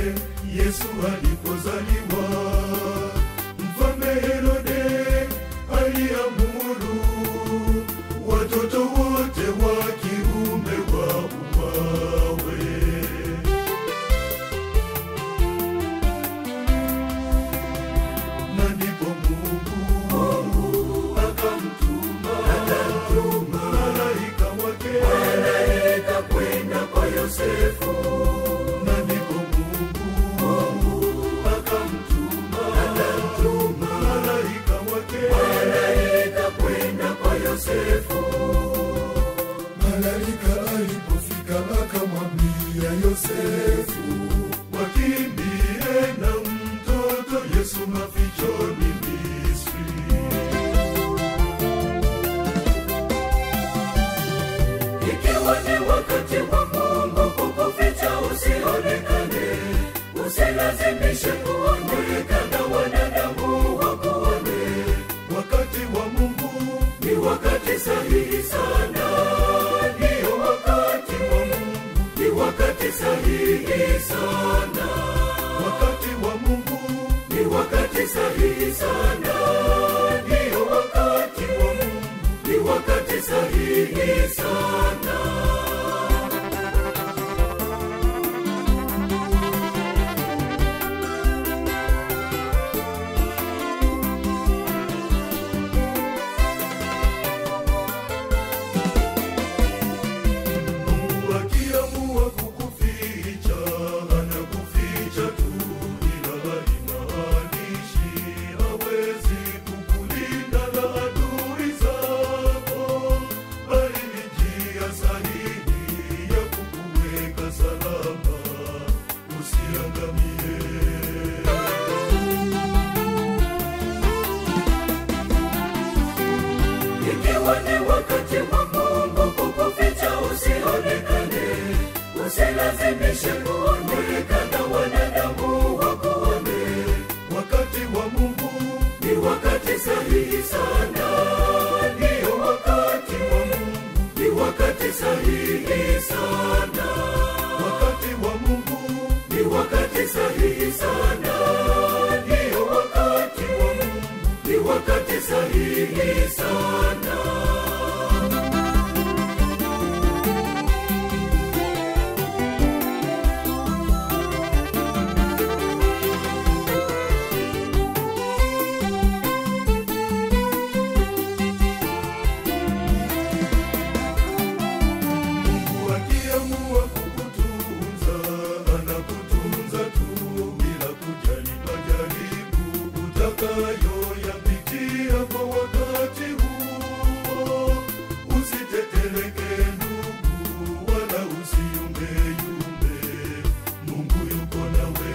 Yesu alipozaliwa. Mfalme Herode aliamuru watoto wote wa kiume wauawe. Na ndipo Mungu akamtuma malaika wake kwenda kwa Yosefu. Na ndipo Mungu akamtuma malaika wake kwenda kwa Yosefu. Malaika alipofika akamwambia Yosefu, wakimbie na mtoto Yesu mafichoni Misri. Ikiwa ni wakati wa Mungu kukuficha usionekane, usilazimishe kuonekana, wanadamu wakuone. Wakati wa Mungu Ni wakati sahihi sana, ndio wakati wa Mungu, ni wakati sahihi sana, wakati wa Mungu ni wakati sahihi sana, ndio wakati wa Mungu, ni wakati sahihi sana. Mungu akiamua kukuficha anakuficha tu, ila haimaanishi hawezi kukulinda na adui zako, bali ni njia sahihi ya kukuweka salama usiangamie. Ikiwa ni wakati wa Mungu kukuficha usionekane, usilazimishe kuonekana, wanadamu wakuone. Wakati wa Mungu Ni wakati sahihi sana, ndio wakati wa Mungu, ni wakati sahihi sana, wakati wa Mungu ni wakati sahihi sana, ndio wakati wa Mungu, ni wakati sahihi sana. Mungu akiamua kukutunza anakutunza tu bila kujali majaribu utakayoyapitia kwa wakati huo. Usitetereke ndugu, wala usiumbeyumbe, Mungu yuko nawe.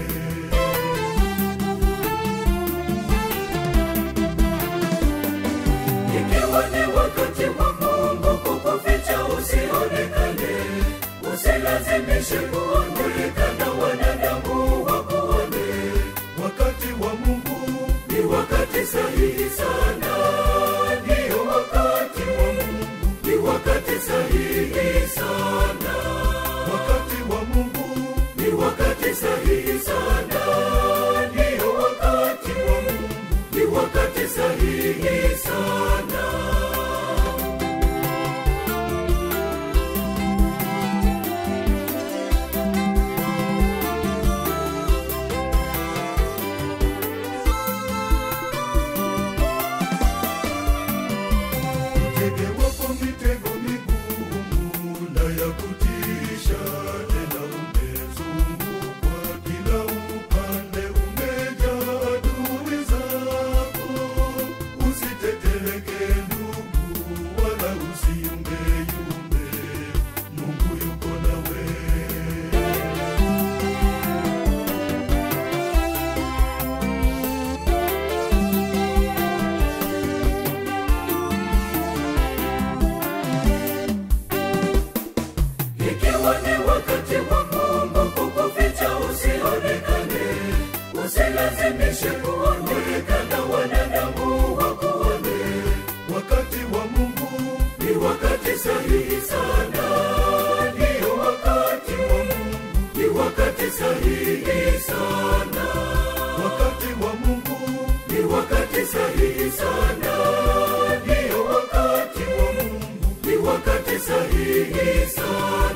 Ikiwa ni wakati wa Mungu kukuficha usionekane, usilazimishe kuonekana, wanadamu wakuone. Wakati wa Mungu Ni wakati sahihi sana, ndio wakati wa Mungu, ni wakati sahihi sana, wakati wa Mungu ni wakati sahihi sana, ndio wakati wa Mungu, ni wakati sahihi sana. Mtege wapo mitego migumu na ya kutisha, tena umezungukwa kila upande, umejaa adui zako. Usitetereke ndugu, wala usiumbeyumbe, Mungu yuko nawe. Ikiwa ni wakati wa Mungu kukuficha usionekane, usilazimishe kuonekana, wanadamu wakuone. Wakati wa Mungu Ni wakati sahihi sana, ndio wakati wa Mungu, ni wakati sahihi kabisa